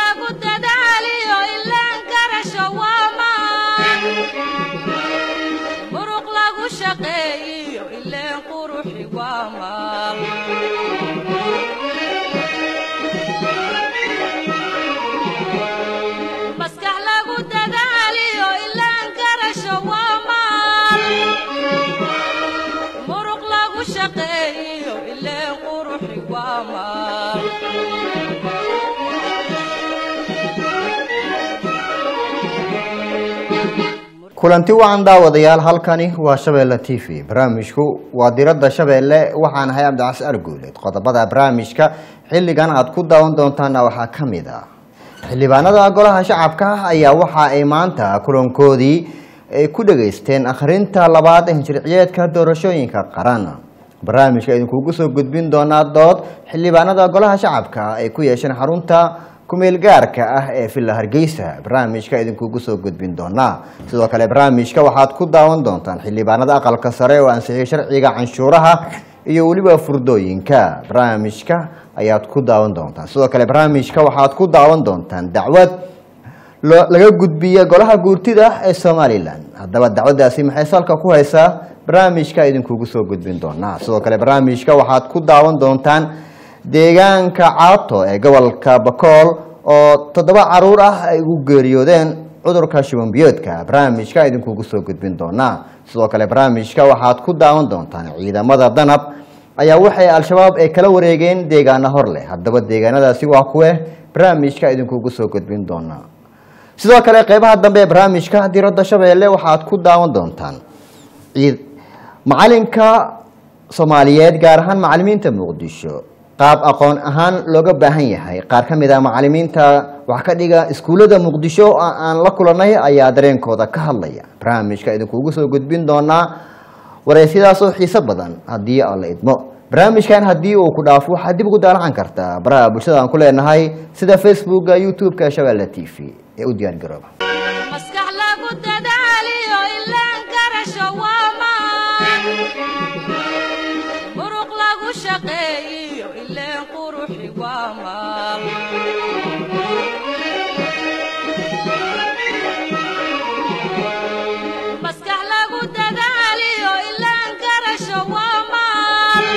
lagu dadaaliyo ilaan garasho waa maan muruq lagu shaqeeyiyo ileen quruxi waa maal maskax lagu dadaaliyo ilaan garasho waa maal muruq lagu shaqeeyiyo ileen quruxi waa maal kulanti wacan daawadayaal halkani waa shabeelle t v barnaamijku waa diradda shabeelle waxaan ahay abdicas arguuleed qodobada barnaamijka xilligan aad ku daawan doontaana waxaa ka mid ah xildhibaanada golaha shacabka ayaa waxa ay maanta kulankoodii ay ku dhageysteen akhrinta labaad ee hinjirciyeedka doorashooyinka qaran barnaamijka idinkugu soo gudbin doonaa dood xildhibaanada golaha shacabka ay ku yeesheen xarunta kumeel gaarka ah ee villa hargeysa barnaamijka idinkugu soo gudbin doonaa sidoo kale barnaamijka waxaad ku daawan doontaan xildhibaanada aqalka sare oo ansixiyay sharciga canshuuraha iyo weliba furdooyinka barnaamijka ayaad ku daawan doontaan sidoo kale barnaamijka waxaad ku daawan doontaan dacwad lo- laga gudbiya golaha guurtida ee somalilan haddaba dacwadaasi maxay salka ku haysaa barnaamijka idinkugu soo gudbin doonaa sidoo kale barnaamijka waxaad ku daawan doontaan deegaanka caato ee gobolka bakool oo toddoba caruur ah ay ugu geeriyoodeen cudurka shubanbiyoodka barnaamijka idinkugu soo gudbin doonaa sidoo kale barnaamijka waxaad ku daawan doontaan ciidamada danab ayaa waxay al-shabaab ay kala wareegeen deegaano hor leh haddaba deegaanadaasi waa kuwe barnaamijka idinkugu soo gudbin doonaa sidoo kale qeybaha dambe ee barnaamijka diradda shabeelle waxaad ku daawan doontaan ciid macalinka soomaaliyeed gaar ahaan macalimiinta muqdisho qaab aqoon ahaan looga baahan yahay qaar ka mid ah macalimiinta wax ka dhiga iskuullada muqdisho oo aan la kulanay ayaa dareenkooda ka hadlaya barnaamijka idinkugu soo gudbin doonaa wareysyadaas oo xiiso badan haddii aan la idmo barnaamijkan haddii uu ku dhaafo waxaad dib ugu daalacan kartaa baraha bulshada aan ku leenahay sida facebooka youtube-ka shabeelle t v ee u diyaar garooba maskax lagu dadaaliyo ilaan garasho waa maan muruq lagu shaqeeyiyo ileen quruxi waa maal maskax lagu dadaaliyo ilaan garasho waa maal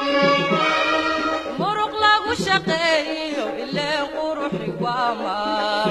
muruq lagu shaqeeyiyo ileen quruxi waa maal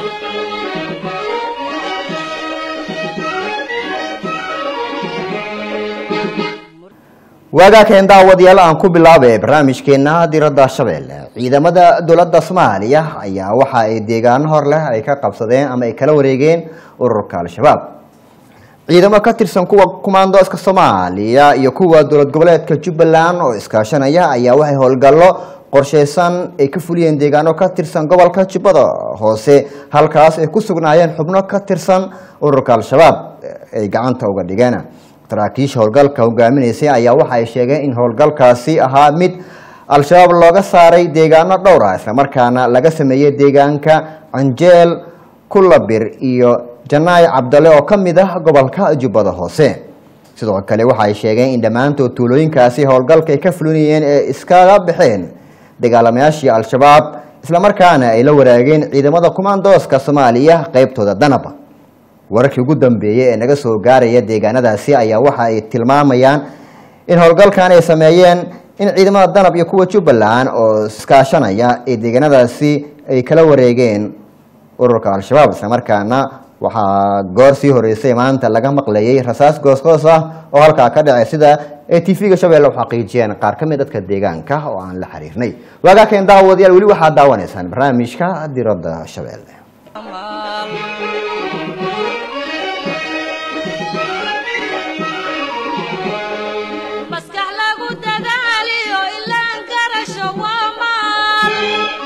waagaakeen daawadayaal aan ku bilaabay barnaamijkeena diradda shabeelle ciidamada dowladda soomaaliya ayaa waxa ay deegaano hor leh ay ka qabsadeen ama ay kala wareegeen ururka al-shabaab ciidamo ka tirsan kuwa kumaandooska soomaaliya iyo kuwa dowlad goboleedka jubbaland oo iskaashanaya ayaa waxay howlgallo qorsheysan ay ka fuliyeen deegaano ka tirsan gobolka jubbada hoose halkaas ay ku sugnaayeen xubno ka tirsan ururka al-shabaab ay gacanta uga dhigeen saraakiisha howlgalka hogaaminaysay ayaa waxa ay sheegeen in howlgalkaasi ahaa mid al-shabaab looga saaray deegaano dhowr ah islamarkaana laga sameeyey deegaanka canjeel kulabir iyo janaay cabdale oo ka mid ah gobolka jubbada hoose sidoo kale waxa ay sheegeen in dhammaantood tuulooyinkaasi howlgalka ay ka fulinayeen ee iskaga baxeen dagaalamayaashii al-shabaab islamarkaana ay la waraageen ciidamada kumaandooska soomaaliya qeybtooda danaba wararkii ugu dambeeyey ee naga soo gaaraya deegaanadaasi ayaa waxa ay tilmaamayaan in howlgalkan ay sameeyeen in ciidamada danab iyo kuwa jubbaland oo iskaashanaya ee deegaanadaasi ay kala wareegeen ururka al-shabaab islamarkaana waxaa goor sii horeysay maanta laga maqlayay rasaas goosgoos ah oo halkaa ka dhacay sida ay t v-ga shabeelle u xaqiijiyeen qaar ka mid dadka deegaanka oo aan la xiriirnay waagaakeen daawadayaal weli waxaad daawanaysaan barnaamijka diradda shabeelle maskax lagu dadaaliyo ilaan garasho waa maal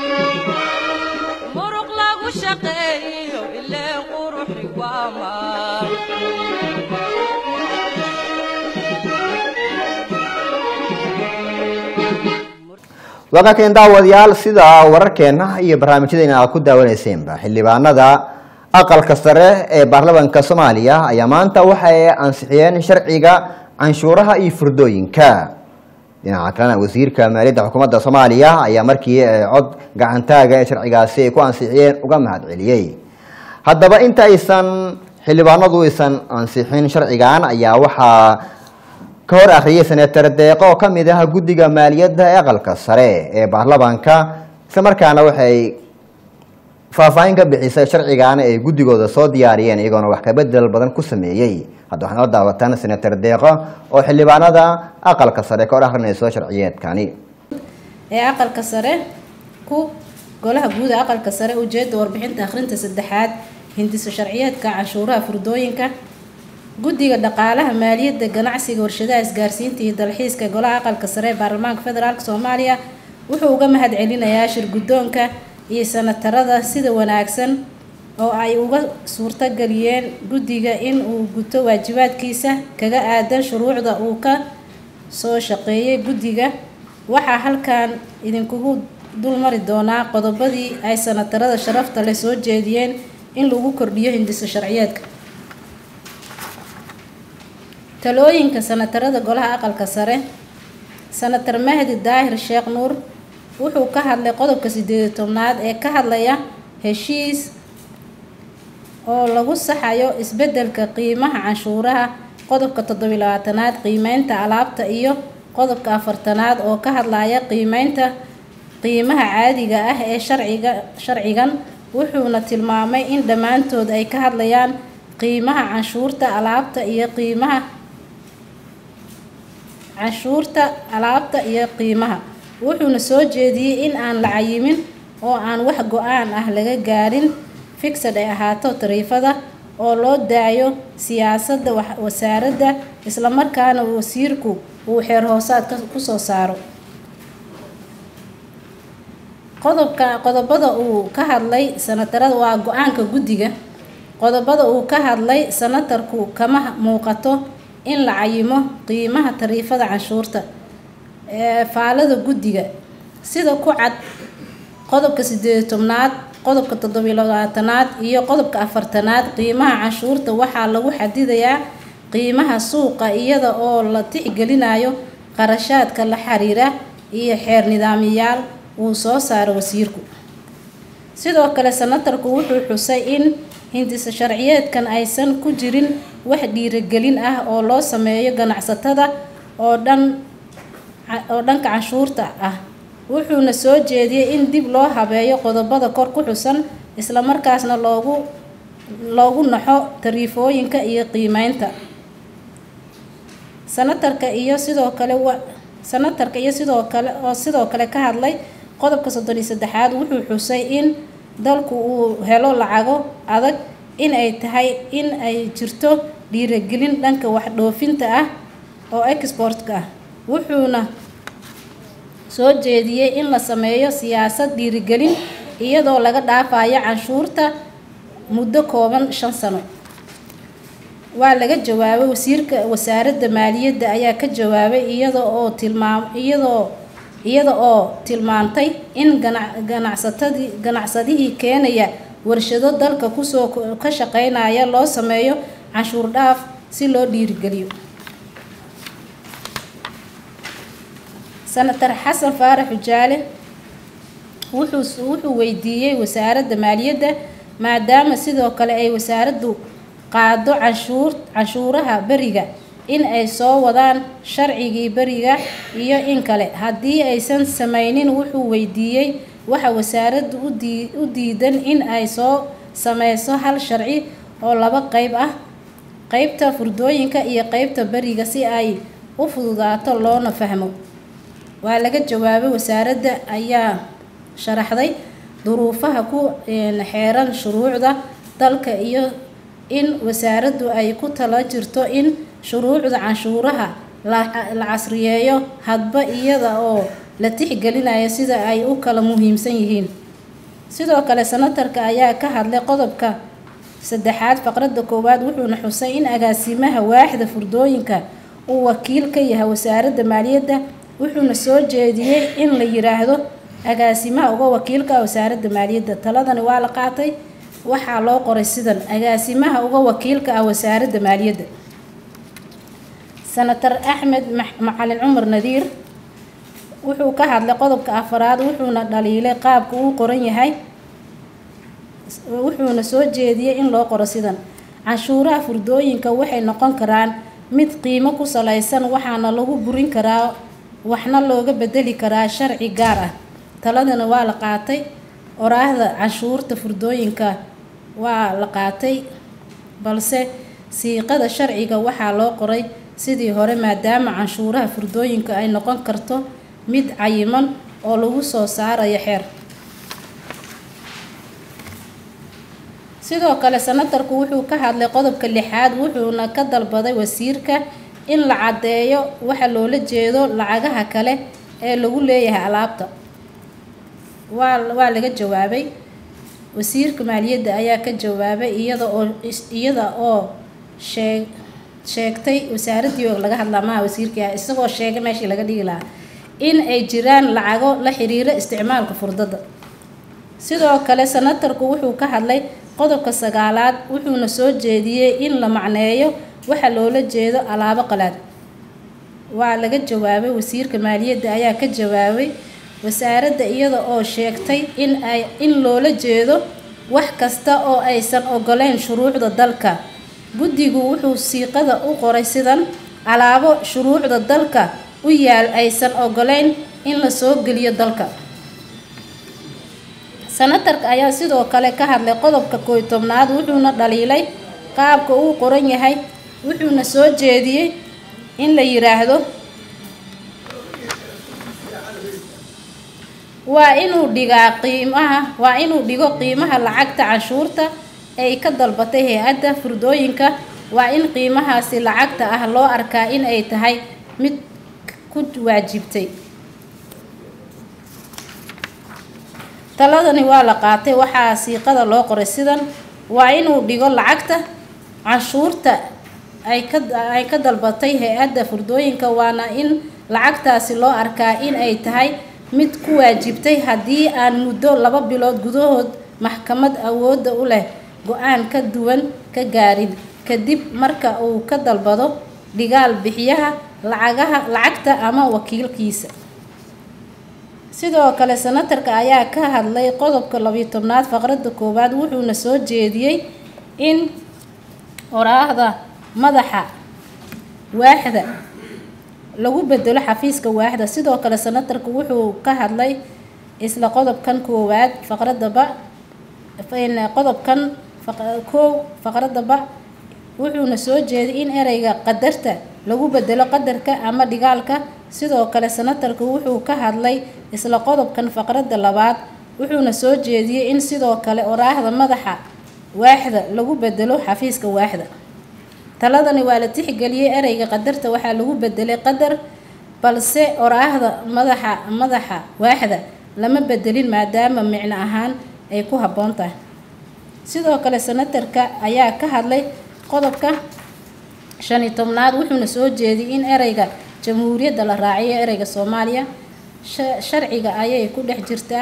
muruq lagu shaqeeyiyo ileen quruxi waa maal waagaakeen daawadayaal sida wararkeena iyo barnaamijyadeena aad ku daawaneyseenba xildhibaanada aqalka sare ee baarlamaanka soomaaliya ayaa maanta waxay ansixiyeen sharciga canshuuraha iyo furdooyinka dhinaca kalena wasiirka maaliyadda xukuumadda soomaaliya ayaa markii cod gacantaaga ee sharcigaasi ay ku ansixiyeen uga mahad celiyey haddaba inta aysan xildhibaanadu aysan ansixin sharcigan ayaa waxaa ka hor akhriyay senator deeqo oo kamid ah guddiga maaliyadda ee aqalka sare ee baarlamaanka isla markaana waxay faahfaahin ka bixisay sharcigaana ay guddigooda soo diyaariyeen iyagoona wax kabedel badan ku sameeyey hadda waxaad noo daawataan senator deeqo oo xildhibaanada aqalka sare ka hor akhrinayso sharciyeedkani ee aqalka sare ku golaha guud ee aqalka sare ujeeda warbixinta akhrinta saddexaad hindiso sharciyeedka canshuuraha furdooyinka guddiga dhaqaalaha maaliyadda ganacsiga warshadaha isgaarsiinta iyo dalxiiska golaha aqalka sare ee baarlamaanka federaalk soomaaliya wuxuu uga mahad celinayaa shirguddoonka iyo sanatarada sida wanaagsan oo ay uga suurtageliyeen guddiga in uu guto waajibaadkiisa kaga aadan shuruucda uu ka soo shaqeeyay guddiga waxaa halkan idinkugu dulmari doonaa qodobadii ay sanatarada sharafta leh soo jeediyeen in lagu kordhiyo hindiso sharciyeedka talooyinka sanatarada golaha aqalka sare sanatar mahdi daahir sheekh nuur wuxuu ka hadlay qodobka sideedi tobnaad ee ka hadlaya heshiis oo lagu saxayo isbedelka qiimaha canshuuraha qodobka toddobiy labaatanaad qiimeynta alaabta iyo qodobka afartanaad oo ka hadlaya qiimeynta qiimaha caadiga ah ee sharciga sharcigan wuxuuna tilmaamay in dhammaantood ay ka hadlayaan qiimaha canshuurta alaabta iyo qiimaha canshuurta alaabta iyo qiimaha wuxuuna soo jeediyey in aan la cayimin oo aan wax go-aan ah laga gaarin fixad ay ahaato tariifada oo loo daayo siyaasadda wasaaradda islamarkaana wasiirku uu xeer hoosaad kusoo saaro qodobka qodobada uu ka hadlay sanatarada waa go-aanka guddiga qodobada uu ka hadlay sanatarku kama muuqato in la cayimo qiimaha tariifada canshuurta ee faalada guddiga sida ku cad qodobka sideedi tobnaad qodobka toddobiy labaatanaad iyo qodobka afartanaad qiimaha canshuurta waxaa lagu xadidayaa qiimaha suuqa iyada oo la tixgelinayo qarashaadka la xiriira iyo xeer nidaamiyaal uu soo saaro wasiirku sidoo kale sanatarku wuxuu xusay in hindisa sharciyeedkan aysan ku jirin wax dhiiragelin ah oo loo sameeyo ganacsatada oo dhan oo dhanka canshuurta ah wuxuuna soo jeediyey in dib loo habeeyo qodobada kor ku xusan islamarkaasna loogu loogu naxo tariifooyinka iyo qiimeynta sanatarka iyo sidoo kale wa sanatarka iyo sidoo kale oo sidoo kale ka hadlay qodobka soddon iyo saddexaad wuxuu xusay in dalku uu helo lacago adag in ay tahay in ay jirto dhiiragelin dhanka wax dhoofinta ah oo exportka ah wuxuuna soo jeediyey in la sameeyo siyaasad dhiirigelin iyadoo laga dhaafayo canshuurta muddo kooban shan sano waa laga jawaabay wasiirka wasaaradda maaliyadda ayaa ka jawaabay iyada oo tilmaam iyadoo iyada oo tilmaantay in ganac ganacsatadii ganacsadihii keenaya warshado dalka kusoo ka shaqeynaya loo sameeyo canshuur dhaaf si loo dhiirigeliyo senator xasan faarax xujaale wuxuu wuxuu weydiiyey wasaaradda maaliyadda maadaama sidoo kale ay wasaaraddu qaado canshuur canshuuraha beriga in ay soo wadaan sharcigii beriga iyo in kale haddii aysan sameynin wuxuu weydiiyey waxa wasaaraddu udii u diidan in ay soo sameyso hal sharci oo laba qeyb ah qeybta furdooyinka iyo qeybta beriga si ay u fududaato loona fahmo waa laga jawaabay wasaaradda ayaa sharaxday duruufaha ku xeeran shuruucda dalka iyo in wasaaraddu ay ku tala jirto in shuruucda canshuuraha la casriyeeyo hadba iyada oo la tixgelinayo sida ay u kala muhiimsan yihiin sidoo kale senatarka ayaa ka hadlay qodobka saddexaad faqradda koowaad wuxuuna xusay in agaasimaha waaxda furdooyinka uu wakiil ka yahay wasaaradda maaliyadda wuxuuna soo jeediyey in la yiraahdo agaasimaha uga wakiilka wasaaradda maaliyadda taladani waa la qaatay waxaa loo qoray sidan agaasimaha uga wakiilka ah wasaaradda maaliyadda senator axmed macalin cumar nadiir wuxuu ka hadlay qodobka afaraad wuxuuna dhaliilay qaabka uu qoran yahay wuxuuna soo jeediyey in loo qoro sidan canshuuraha furdooyinka waxay noqon karaan mid qiimo ku salaysan waxaana lagu burin karaa waxna looga bedeli karaa sharci gaar ah taladana waa la qaatay oraahda canshuurta furdooyinka waa la qaatay balse siiqada sharciga waxaa loo qoray sidii hore maadaama canshuuraha furdooyinka ay noqon karto mid cayiman oo lagu soo saarayo xeer sidoo kale senatarku wuxuu ka hadlay qodobka lixaad wuxuuna ka dalbaday wasiirka in la caddeeyo waxa loola jeedo lacagaha kale ee lagu leeyahay alaabta waa waa laga jawaabay wasiirka maaliyadda ayaa ka jawaabay iyada oo iyada oo sheeg sheegtay wasaaraddii oo laga hadlaa maha wasiirkii ah isagoo sheegay meeshii laga dhigi lahaa in ay jiraan lacago la xiriira isticmaalka furdada sidoo kale senatarku wuxuu ka hadlay qodobka sagaalaad wuxuuna soo jeediyey in la macneeyo waxa loola jeedo alaabo qalaad waa laga jawaabay wasiirka maaliyadda ayaa ka jawaabay wasaaradda iyada oo sheegtay in ay in loola jeedo wax kasta oo aysan ogoleyn shuruucda dalka guddigu wuxuu siiqada u qoray sidan alaabo shuruucda dalka u yaal aysan ogoleyn in la soo geliyo dalka senatarka ayaa sidoo kale ka hadlay qodobka kooy tobnaad wuxuuna dhaliilay qaabka uu qoran yahay wuxuuna soo jeediyey in la yiraahdo waa inuu dhigaa qiimaha waa inuu dhigo qiimaha lacagta canshuurta ay ka dalbatay hay-adda furdooyinka waa in qiimahaasi lacagta ah loo arkaa in ay tahay mid ku waajibtay taladani waa la qaatay waxaa siiqada loo qoray sidan waa inuu dhigo lacagta canshuurta ay ka ay ka dalbatay hay-adda furdooyinka waana in lacagtaasi loo arkaa in ay tahay mid ku waajibtay haddii aan muddo laba bilood gudahood maxkamad awoodda u leh go-aan ka duwan ka gaarin kadib marka uu ka dalbado dhigaal bixiyaha lacagaha lacagta ama wakiilkiisa sidoo kale senatarka ayaa ka hadlay qodobka labiyo tobnaad faqradda koowaad wuxuuna soo jeediyey in oraahda madaxa waaxda lagu bedelo xafiiska waaxda sidoo kale senatarku wuxuu ka hadlay isla qodobkan koowaad faqradaba qodobkan koow faqradaba wuxuuna soo jeeday in ereyga qadarta lagu bedelo qadarka ama dhigaalka sidoo kale senatarku wuxuu ka hadlay isla qodobkan faqradda labaad wuxuuna soo jeediyey in sidoo kale oraahda madaxa waaxda lagu bedelo xafiiska waaxda taladani waa la tixgeliyey ereyga qadarta waxaa lagu bedelay qadar balse oraahda madaxa madaxa waaxda lama bedelin maadaama micno ahaan ay ku habboon tahay sidoo kale senatarka ayaa ka hadlay qodobka shan iyo tobnaad wuxuuna soo jeediyey in ereyga jamhuuriyadda la raaciyo ereyga soomaaliya sharciga ayay ku dhex jirtaa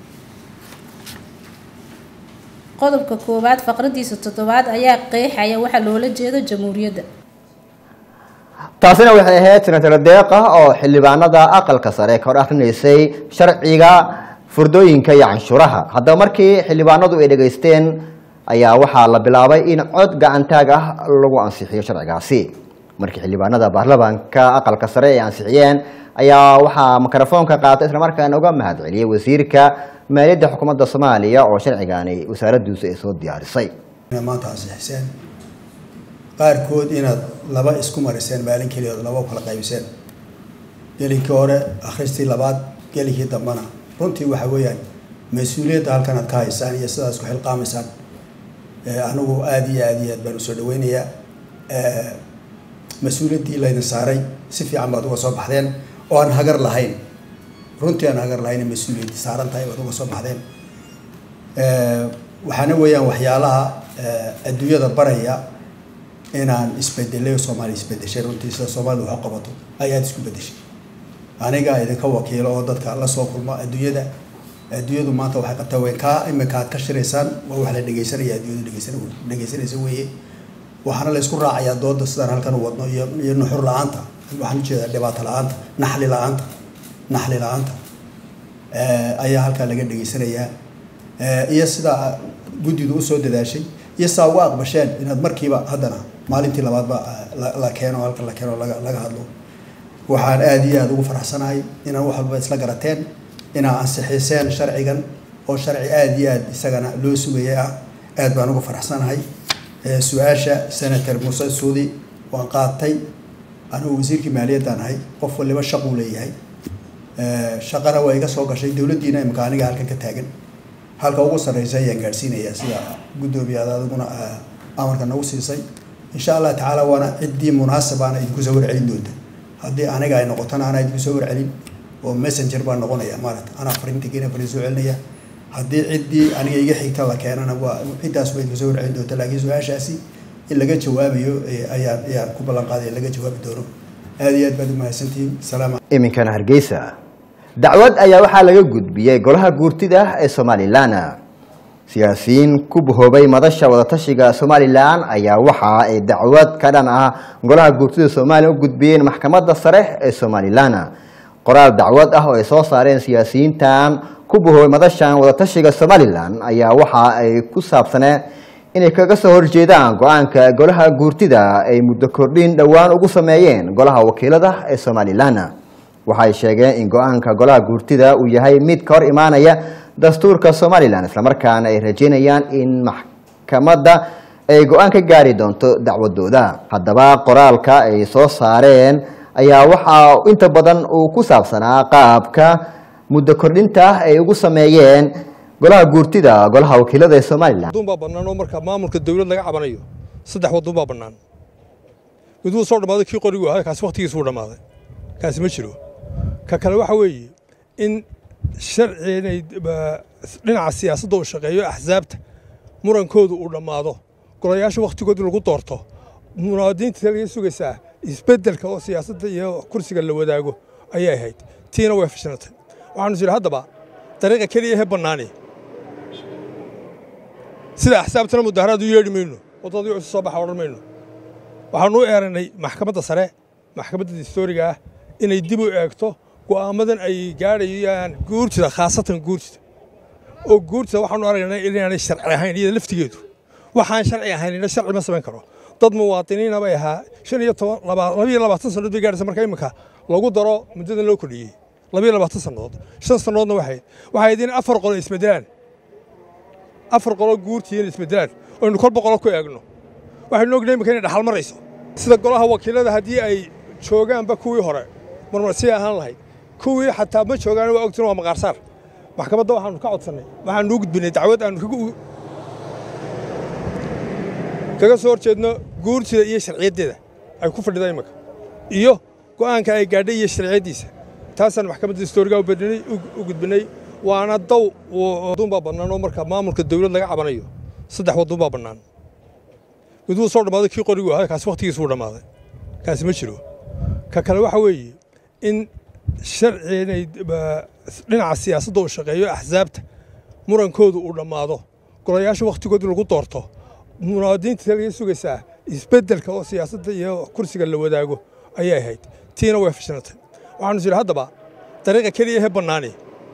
qodobka koowaad faqradiisa toddobaad ayaa qeexaya waxa loola jeedo jamhuuriyadda taasina waxay ahayd senataro deeqa oo xildhibaanada aqalka sare ka hor akrinaysay sharciga furdooyinka iyo canshuuraha haddaba markii xildhibaanadu ay dhegaysteen ayaa waxaa la bilaabay in cod gacantaag ah lagu ansixiyo sharcigaasi markii xildhibaanada baarlamaanka aqalka sare ay ansixiyeen ayaa waxaa mikrofoonka qaatay islamarkaana uga mahad celiyey wasiirka maaliyadda xukuumadda soomaaliya oo sharcigaani wasaaradiisu ay soo diyaarisay maanta ansixiseen qaarkood inaad laba isku mariseen maalin keliyood laba kala qaybiseen gelinkii hore akhristii labaad gelinkii dambana runtii waxa weeyaan mas-uuliyadda halkan aad ka haysaan iyo sidaad isku xilqaamaysaan anigu aada iyo aada iyo aad baan usoo dhaweynayaa mas-uuliyaddii laydin saaray si fiican baad uga soo baxdeen oo aan hagar lahayn runtii aan hagar lahayn mas-uuliyaddii saaran tahay baad uga soo baxdeen waxaana weeyaan waxyaalaha adduunyada baraya inaan isbedelay soomaaliya isbedeshay runtii sida soomaalida wax u qabato ay aada isku bedeshay aniga idinka wakiilo oo dadka la soo kulma adduunyada adduunyadu maanta waxay qabtaa weyn kaa imika aad ka shiraysaan waa wax la dhegeysanaya adduunyadu dhegeysan dhegeysanaysa weeye waxaana la isku raacayaa dooda sidaan halkan u wadno iyo iyo nuxur la-aanta waxaan ujeedaa dhibaato la-aanta naxli la-aanta naxli la-aanta ayaa halkaa laga dhegaysanayaa iyo sidaa guddidu usoo dadaashay iyo sidaa uga aqbasheen inaad markiiba haddana maalintii labaadba la keeno halka la keeno laga laga hadlo waxaan aada iyo aada ugu faraxsanahay inaan wax walba isla garateen inaa ansixiseen sharcigan oo sharci aada iyo aada isagana loo sugaya ah aada baan ugu faraxsanahay su-aasha senator muuse suudi waan qaatay anigu wasiirkii maaliyaddaan ahay qof waliba shaquu leeyahay shaqana waa iga soo gashay dowladdiina imika aniga halkan ka taagan halka ugu sarreysa ayaan gaadhsiinayaa sida guddoomiyaad adiguna amarka nagu siisay insha allah tacaala waana ciddii munaasabaana idinku soo warcelin doonta haddii aniga ay noqotona anaa idinku soo warcelin oo messenger baan noqonaya maarata anaa fariinta keena fariin soo celinaya haddii ciddii aniga iga xigta la keenana waa ciddaas waa idinku soo warcelin doonta laakiin su-aashaasi in laga jawaabayo ayaan ayaan ku ballan qaaday in laga jawaabi doono aada iyo aad baad umahadsantihiin salaam iminkana hargeysa dacwad ayaa waxaa laga gudbiyey golaha guurtida ee somalilan siyaasiyiin ku bahoobay madasha wadatashiga somalilan ayaa waxa ay dacwad ka dhan ah golaha guurtida somalilan u gudbiyeen maxkamadda sare ee somalilan qoraal dacwad ah oo ay soo saareen siyaasiyiintan ku bahoobay madashan wadatashiga somalilan ayaa waxa ay ku saabsaneen inay kaga soo horjeedaan go-aanka golaha guurtida ay muddo kordhin dhowaan ugu sameeyeen golaha wakiilada ee somalilan waxay sheegeen in go-aanka golaha guurtida uu yahay mid ka hor imaanaya dastuurka somalilan islamarkaana ay rajeynayaan in maxkamadda ay go-aan ka gaari doonto dacwadooda haddaba qoraalka ay soo saareen ayaa waxaa inta badan uu ku saabsanaa qaabka muddo kordhinta ay ugu sameeyeen golaha guurtida golaha wakiilada ee somalilan wadun baa bannaan oo marka maamulka dawlad laga cabanayo saddex wadun baa bannaan mid wuu soo dhammaaday kii qorigu ahaa kaasi wakhtigiisu wuu dhammaaday kaasi ma jiro ka kale waxa weeye in sharci inay dhinaca siyaasadda uu shaqeeyo axsaabta murankoodu uu dhammaado golayaasha wakhtigooda lagu doorto munaadiinta laga sugaysaa isbeddelka oo siyaasadda iyo kursiga la wadaago ayay ahayd tiina way fashilantay waxaanu jiri haddaba dariiqa keliya he bannaani sida axsaabtana mudaharaad u yeedhi mayno waddadii cusub soo baxa odhan mayno waxaanu u eeranay maxkamadda sare maxkamadda distooriga ah inay dib u eegto go'aamadan ay gaadhayaan guurtida khaasatan guurtida oo guurtida waxaanu aragnay inaanay sharci ahayn iyada laftigeedu waxaan sharci ahaynina sharci ma samayn karo dad muwaadiniina bay ahaa shan iyo toban labayo labaatan sannadood bay gaadhaysa marka imika lagu daro muddadan loo kordhiyey labayo labaatan sannadood shan sannadoodna waxayd waxay idin afar qolo isbedelaan afar qolo guurtiina isbedelaan oynu kolba qolo ku eegno waxaynu ognahay imika inay dhaxal marayso sida golaha wakiilada haddii ay joogaanba kuwii hore marmarsii ahaan lahayd kuwii xataa ma joogaan waa ogtiin waa maqaarsaar maxkamadda waxaanu ka codsannay waxaanu u gudbinay dacwad aanu kaga soo horjeedno guurtida iyo sharciyaddeeda ay ku fadhida imika iyo go'aanka ay gaadhay iyo sharciyaddiisa taasaan maxkamadda distooriga u gudbinay waana daw wadun baa bannaan oo marka maamulka dawlad laga cabanayo saddex wadun baa bannaan mid wuu soo dhammaaday kii qorigu ahaa kaasi wakhtigiisu wuu dhammaaday kaasi ma jiro ka kale waxa weeye in sharci inay dhinaca siyaasadda uu shaqeeyo axsaabta murankoodu uu dhammaado golayaasha wakhtigooda lagu doorto munaadiinta laga sugaysaa isbeddelka oo siyaasadda iyo kursiga la wadaago ayay ahayd tiina way fashilantay waxaanu jiri haddaba dariiqa keliya he bannaani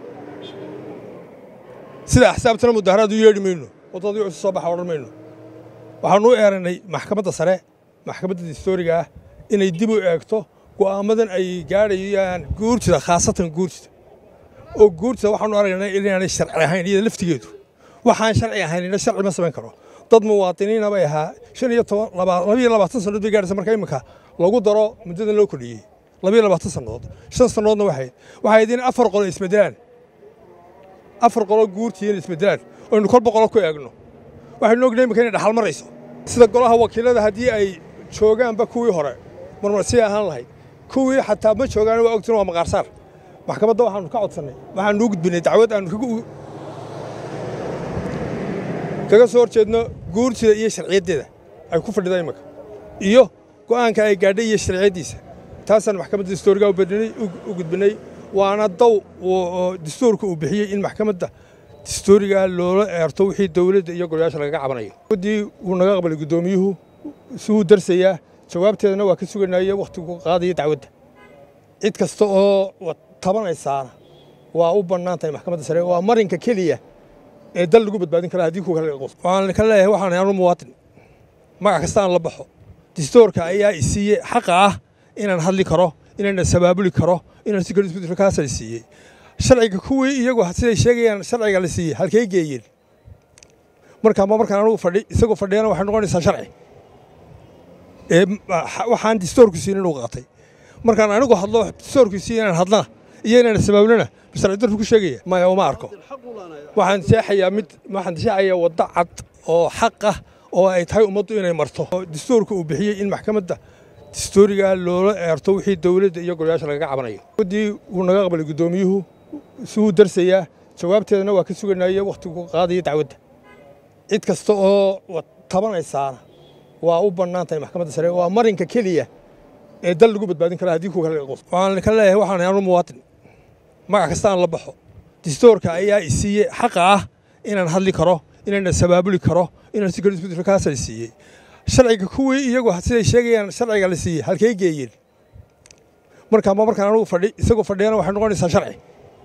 sida axsaabtana mudaharaad u yeedhi mayno waddadii cusub soo baxa odhan mayno waxaanu u eeranay maxkamadda sare maxkamadda distooriga ah inay dib u eegto go'aamadan ay gaadhayaan guurtida khaasatan guurtida oo guurtida waxaanu aragnay inaanay sharci ahayn iyada laftigeedu waxaan sharci ahaynina sharci ma samayn karo dad muwaadiniina bay ahaa shan iyo toban labayo labaatan sannadood bay gaadhaysa marka imika lagu daro muddadan loo kordhiyey labayo labaatan sannadood shan sannadoodna waxayd waxay idin afar qolo isbedelaan afar qolo guurtiina isbedelaan oynu kolba qolo ku eegno waxaynu ognahay imika inay dhaxal marayso sida golaha wakiilada haddii ay joogaanba kuwii hore marmarsii ahaan lahayd kuwii xataa ma joogaan waa ogtiin waa maqaarsaar maxkamadda waxaanu ka codsannay waxaanu u gudbinay dacwad aanu kaga soo horjeedno guurtida iyo sharciyaddeeda ay ku fadhida imika iyo go'aanka ay gaadhay iyo sharciyaddiisa taasaan maxkamadda distooriga u gudbinay waana daw dastuurka uu bixiyey in maxkamadda distooriga loola eerto wixii dowladda iyo golayaasha lagaga cabanayo waddii wuu naga qabalay guddoomiyuhu si wuu darsayaa jawaabteedana waa ka suganaya wakhtigu qaadaya dacwadda cid kasta oo tabanaysaana waa u bannaan tahay maxkamadda sare waa marinka keliya ee dal lagu badbaadin kara haddii kuwa kale laga qoso waxaan ka leeyahay waxaan anu muwaatin magac kastaan la baxo distoorka ayaa i siiyey xaqa ah inaan hadli karo inaan sabaabuli karo inaan si kale isku diro kaasa siiyey sharciga kuwii iyagu siday sheegayaan sharciga la siiyey halkay geeyeen markaa ma markaan anugu fadhi isagoo fadhiyana waxay noqonaysaa sharci ee waxaan distoorku siin inuu qaatay markaan anigu hadlo distoorku siin inaan hadlana iyo inaan sabaabulana sharci darku ku sheegaya maya uma arko waxaan seexayaa mid waxaan seexayaa waddo cad oo xaq ah oo ay tahay ummaddu inay marto distoorku uu bixiyey in maxkamadda distooriga loola eerto wixii dowladda iyo golayaasha lagaga cabanayo waddii uu naga qabalay guddoomiyuhu suu darsayaa jawaabteedana waa ka suganaaye wakhtigu qaadaya dacwadda cid kasta oo tabanaysaana waa u bannaan tahay maxkamadda sare waa marinka keliya ee dal lagu badbaadin kara haddii kuwa kale laga qoso waxaan ka leeyahay waxaan anu muwaatin magac kastaan la baxo distoorka ayaa i siiyey xaqa ah inaan hadli karo inaan sabaabuli karo inaan si kale isku diro kaasa siiyey sharciga kuwii iyagu siday sheegayaan sharciga la siiyey halkay geeyeen markaa ma markaan anugu fadhi isagoo fadhiyana waxay noqonaysaa sharci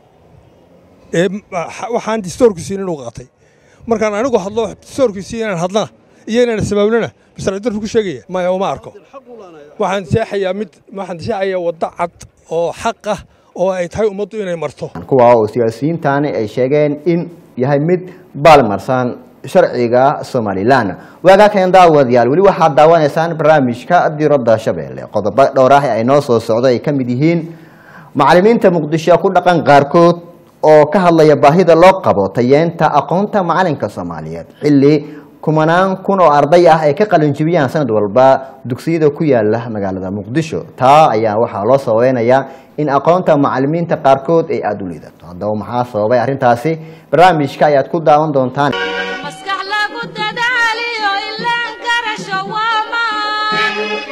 ee waxaan distoorku siin inuu qaatay markaan anigu hadlo distoorku siin inaan hadlana iyo inaan sabaabulana sharci darku ku sheegaya maya uma arko waxaan seexayaa mid waxaan seexayaa waddo cad oo xaq ah oo ay tahay ummaddu inay marto kuwa oo siyaasiyiintaani ay sheegeen in yahay mid baalmarsan sharciga somalilan waagaa keen daawadayaal weli waxaad daawanaysaan barnaamijka diradda shabeelle qodobo dhowr ah ay noo soo socdo ay ka mid yihiin macalimiinta muqdisho ku dhaqan qaarkood oo ka hadlaya baahida loo qabo tayeenta aqoonta macalinka soomaaliyeed xilli kumanaan kun oo arday ah ay ka qalinjibiyaan sanad walba dugsiyada ku yaala magaalada muqdisho taa ayaa waxaa loo sababeynayaa in aqoonta macalimiinta qaarkood ay aada u liidato haddaba maxaa sababay arrintaasi barnaamijka ayaad ku daawan doontaan maskax lagu dadaaliyo ilaan garasho waa maan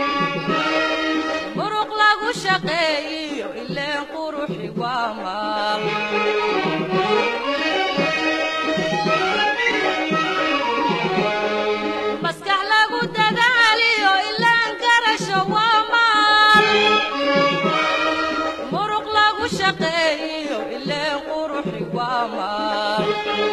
muruq lagu shaqeeyiyo ileen quruxi waa maal maskax lagu dadaaliyo ilaan garasho waa maal muruq lagu shaqeeyiyo ileen quruxi waa maal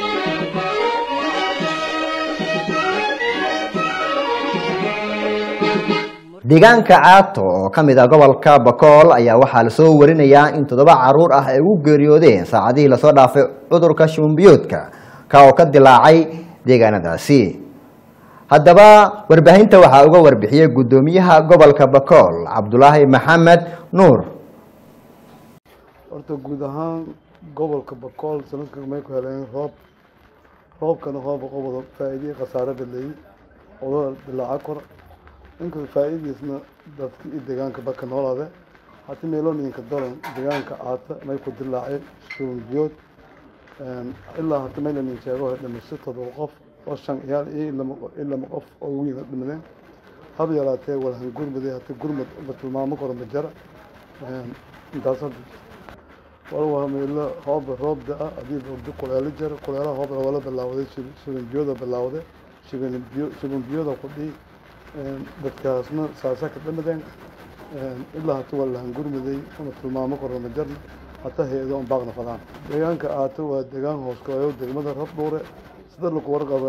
deegaanka caato oo ka mid ah gobolka bakool ayaa waxaa lasoo warinayaa in toddoba caruur ah ay ugu geeriyoodeen saacadihii lasoo dhaafay cudurka shumbiyoodka ka oo ka dilaacay deegaanadaasi haddaba warbaahinta waxaa uga warbixiyey guddoomiyaha gobolka bakool cabdulaahi maxamed nuur horta guud ahaan gobolka bakool sanadkan may ku heleen roob roobkana rooba qobada faa'iidihii khasaare badleeyey odada dilaaca kor inkasta faa'iidiisna dadka iyo deegaanka baka noolaade hati meelooninka daran deegaanka aata may ku dilaacay shuunbiyood ilaa hata maylanin sheego waxay dhimashay todoba qof oo shan ciyaal iyo in lama qof oo wiina dhimadeen hab yaraatee walhan gurmade hata gurmad la tilmaamo karo ma jara intaas hadda wal waa meelo roob roob da-a haddii ogdo kuleelo jara kuleelaha roobna waa la bilaawday shibanbiyooda bilaawday shibanbiyo shibanbiyooda ku dhihi dadkaasna saasa ka dhamadeen ilaa hata waa lahan gurmaday una tilmaamo karo ma jarna hata hay-ado un baaqna fadaan deegaanka aata waa deegaan hoos kooyo degmada rabdhuure sida lagu warqaba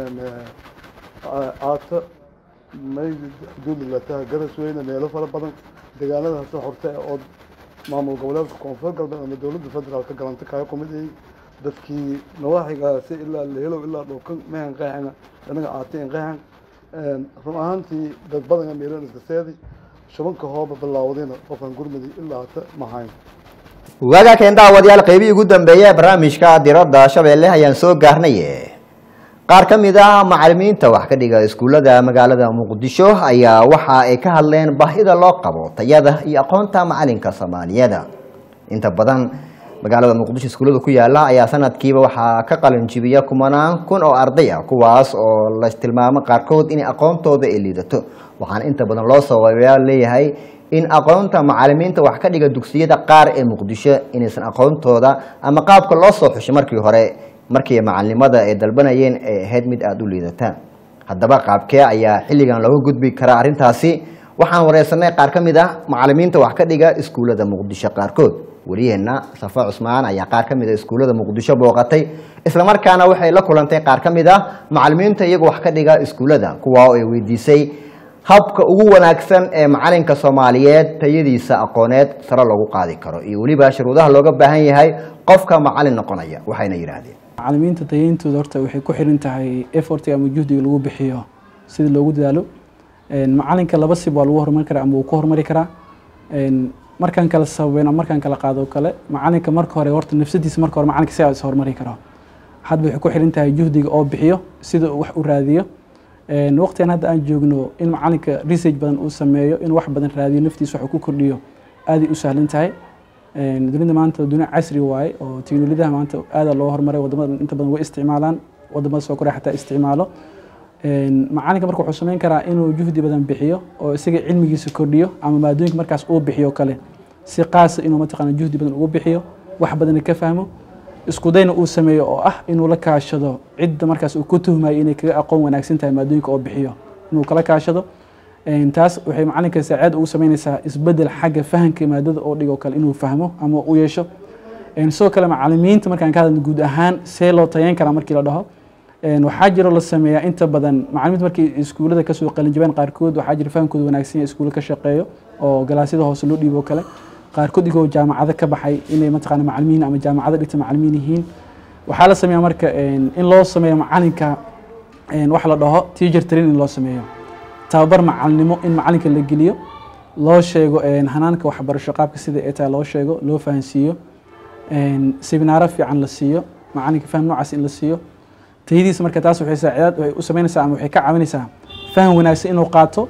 aata may xuduudlataha garas weyne meelo fara badan deegaanada hase horte oo maamul goboleedka koonfur galbeed ama dowladda federaalka galanta kaga kumid ay dadkii nawaaxigaasi ilaa lehelow ilaa dhulkan mehan qeexana anaga aata in qeexan run ahaantii dad badan meelan iska seedi shubanka hooba bilaawdayna qofkan gurmudi ilaa hata mahayn waagaa keen daawadayaal qeybihii ugu dambeeya ee barnaamijka diradda shabeelle ayaan soo gaarnay qaar ka mid ah macalimiinta wax ka dhiga iskuullada magaalada muqdisho ayaa waxa ay ka hadleen baahida loo qabo tayada iyo aqoonta macalinka soomaaliyeed inta badan magaalada muqdisho iskuullada ku yaala ayaa sanadkiiba waxaa ka qalinjibiya kumanaan kun oo arday ah kuwaas oo la tilmaamo qaarkood in aqoontooda ay liidato waxaana inta badan loo sababeeyaa leeyahay in aqoonta macalimiinta wax ka dhiga dugsiyada qaar ee muqdisho inaysan aqoontooda ama qaabka loo soo xushay markii hore markii macalinimada ay dalbanayeen ay ahayd mid aada u liidata haddaba qaabkee ayaa xilligan looga gudbi karaa arrintaasi waxaan wareysanay qaar ka mid ah macalimiinta wax ka dhiga iskuullada muqdisho qaarkood wariyeenna safa cusmaan ayaa qaar ka mid a iskuullada muqdisho booqatay islamarkaana waxay la kulantay qaar ka mid ah macalimiinta iyaga wax ka dhiga iskuullada kuwa oo ay weydiisay habka ugu wanaagsan ee macalinka soomaaliyeed tayadiisa aqooneed sare loogu qaadi karo iyo weliba shuruudaha looga baahan yahay qofka macalin noqonaya waxayna yidhaahdeen macalimiinta tayintooda horta waxay ku xiran tahay effort ama juhdiga lagu bixiyo sida loogu dadaalo macalinka laba sib waa lagu horumari karaa ama wuu ku horumari karaa markaan kala sababeyn ama markaan kala qaado kale macalinka marka hore horta nafsadiisa marka hore macalinka sidaa is horumari karo hadba waxay ku xiran tahay juhdiga oo bixiyo sida uu wax u raadiyo waqtigan hadda aan joogno in macalinka research badan uu sameeyo in wax badan raadiyo naftiisa wax ku kordhiyo aaday u sahlan tahay dunida maanta dunia casri waaye oo teknolojiyadaha maanta aada loo horumaray wadamada inta badan way isticmaalaan wadamada soo korea xataa isticmaalo macalinka marka wuxuu sameyn karaa inuu juhdi badan bixiyo oo isaga cilmigiisa kordhiyo ama maadooyinka markaas uu bixiyo kale si qaasa inuu mataqaana juhdi badan ugu bixiyo wax badanna ka fahmo isku dayna uu sameeyo oo ah inuu la kaashado cidda markaas uu ku tuhmayo inay kaga aqoon wanaagsan tahay maadooyinka oo bixiyo inuu kala kaashado taas waxay macalinka saacaad ugu sameynaysaa isbedel xagga fahamka maadada oo dhigo kale inuu fahmo ama u yeesho sidoo kale macalimiinta markaan ka hadalno guud ahaan see loo tayeyn karaa markii la dhaho waxaa jiro la sameeyaa inta badan macalimiinta markii iskuullada kasoo qalinjabeen qaarkood waxaa jira fahamkooda wanaagsan yahay iskuulla ka shaqeeyo oo galaasyada hoose loo dhiibo kale qaarkood igoo jaamacado ka baxay inay mataqaana macalimiin ama jaamacado dhigta macalimiin yihiin waxaa la sameeyaa marka in loo sameeyo macalinka wax la dhaho teacher train in loo sameeyo tababar macalinimo in macalinka la geliyo loo sheego hanaanka waxbarasho qaabka sida ee tahay loo sheego loo fahansiiyo seminaaro fiican la siiyo macalinka faham noocaas in la siiyo tayadiisa marka taas waxay saacidaad waxay u sameynaysaa ama waxay ka caawinaysaa faham wanaagsan inuu qaato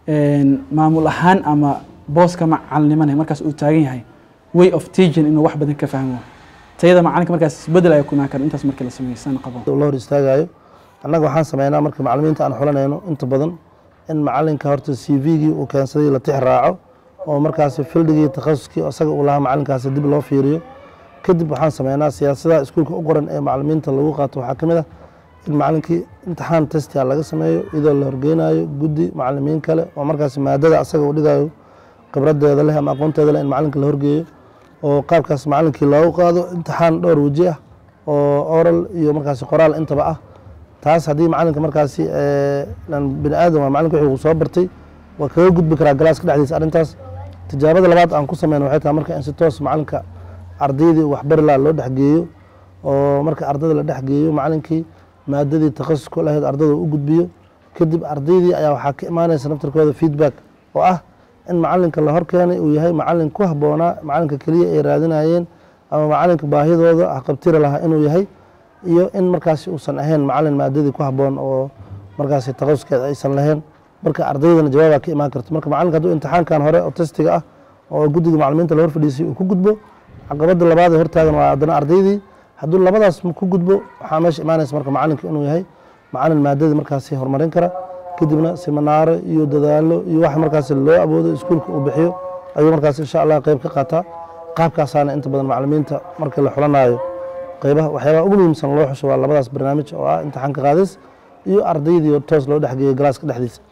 maamul ahaan ama booska macalinimane markaas uu taagan yahay way of teaching inuu wax badan ka fahmo tayada macalinka markaas isbedel ayaa ku imaan kara intaas markii la sameeyo san qabo la hor istaagayo annaga waxaan sameynaa marka macalimiinta aan xulanayno inta badan in macalinka horta c v-gii uu keensaday la tix raaco oo markaasi fildigii takhasuskii isaga uu lahaa macalinkaasi dib loo fiiriyo kadib waxaan sameynaa siyaasadaha iskuulka u qoran ee macalimiinta lagu qaato waxaa ka mid ah in macalinkii imtixaan testia laga sameeyo iyadoo la horgeynayo guddi macalimiin kale oo markaasi maadada asaga uu dhigayo khibradeeda leh ama aqoonteeda leh in macalinka la horgeeyo oo qaabkaas macalinkii loogu qaado imtixaan dhowr weji ah oo oral iyo markaasi qoraal intaba ah taas haddii macalinka markaasi bini aadam waa macalinka wixii uu soo bartay waa kaga gudbi karaa galaaska dhexdiisa arrintaas tijaabada labaad aan ku sameyno waxay tahay marka in si toos macalinka ardaydii waxbari laha loo dhexgeeyo oo marka ardada la dhexgeeyo macalinkii maadadii takhasuska lahayd ardada u gudbiyo kadib ardaydii ayaa waxaa ka imaanaysa naftarkooda feedback oo ah in macalinka la horkeenay uu yahay macalin ku habboonaa macalinka keliya ay raadinayeen ama macalinka baahidooda haqabtiri lahaa inuu yahay iyo in markaasi uusan ahayn macalin maadadii ku habboon oo markaasi takhasuskeed aysan lahayn marka ardaydana jawaabaa ka imaan karto marka macalinka hadduu imtixaankan hore oo testiga ah oo guddiga macalimiinta la hor fadhiisay uu ku gudbo caqabada labaad ee hortaagan waa haddana ardaydii hadduu labadaas ku gudbo waxaa meesha imaanaysa marka macalinka inuu yahay macalin maadadii markaasi horumarin kara kadibna siminaaro iyo dadaalo iyo wax markaasi loo awoodo iskuulka uu bixiyo ayuu markaas insha allah qeyb ka qaataa qaabkaasaana inta badan macalimiinta markii la xulanayo qeybaha waxyaabaha ugu muhiimsan loo xusho waa labadaas barnaamij oo ah imtixaanka qaadis iyo ardaydii oo toos loo dhexgeeyo galaaska dhexdiisa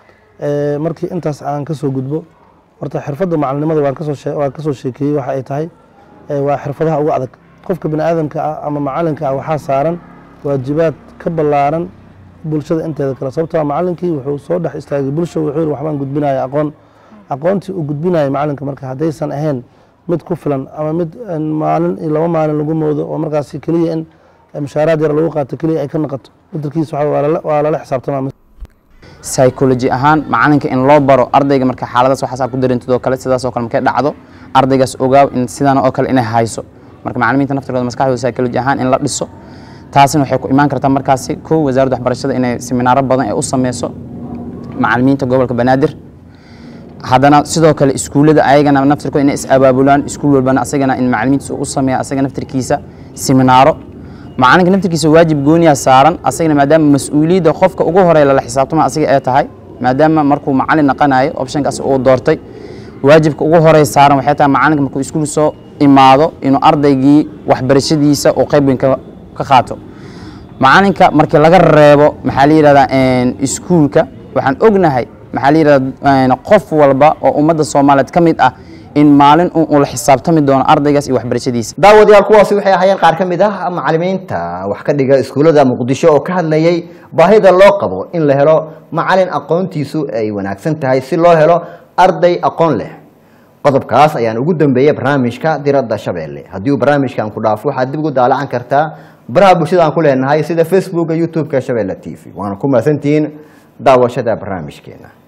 markii intaas aan kasoo gudbo horta xirfadda macalinimada waan kasoo waan kasoo sheekeeyey waxa ay tahay waa xirfadaha ugu adag qofka bini aadamka ah ama macalinka ah waxaa saaran waajibaad ka ballaaran bulshada inteeda kale sababtoo macalinkii wuxuu soo dhex istaagay bulsha wuxuu yihi waxbaan gudbinaya aqoon aqoontii uu gudbinaya macalinka marka haddaysan ahayn mid ku filan ama mid maalin iyo laba maalin lagu moodo oo markaasi keliya in mushaaraad yar lagu qaato keliya ay ka noqoto mudarkiisa waa lala xisaabtamaa psychology ahaan macalinka in loo baro ardayga marka xaaladaas waxaas ku darintidoo kale sidaas oo kale markay dhacdo ardaygaas ogaaw in sidaan oo kale inay hayso marka macalimiinta naftirkooda maskaxdooda psychology ahaan in la dhiso taasina waxay ku imaan kartaa markaasi kow wasaaradda waxbarashada inay seminaaro badan ee u sameyso macalimiinta gobolka banaadir haddana sidoo kale iskuullada ayagana naftirkooda inay is abaabulaan iskuul walbana asagana in macalimiintiisa u sameeya asaga naftirkiisa seminaaro macalinka naftirkiisa waajib gooniyaa saaran asagana maadaama mas-uuliyadda qofka ugu horeya lala xisaabtama asiga ee tahay maadaama markuu macalin naqanayo optionkaas uu doortay waajibka ugu horey saaran waxay tahay macalinka markuu iskuul soo imaado inuu ardaygii waxbarashadiisa uu qayb weyn ka qaato macalinka markii laga reebo maxaa la yihahdaa iskuulka waxaan ognahay maxaa la yihahdaa qof walba oo ummadda soomaaliyeed ka mid ah in maalin un uu la xisaabtami doono ardaygaas iyo waxbarashadiisa daawadayaal kuwaasi waxay ahaayeen qaar ka mid ah macalimiinta wax ka dhiga iskuullada muqdisho oo ka hadlayay baahida loo qabo in la helo macalin aqoontiisu ay wanaagsan tahay si loo helo arday aqoon leh qodobkaas ayaan ugu dambeeyey barnaamijka diradda shabeelle haddii uu barnaamijkan ku dhaafo waxaad dib ugu daalacan kartaa baraha bulshada aan ku leenahay sida facebooka youtube-ka shabeelle t v waana ku mahadsantihiin daawashada barnaamijkeena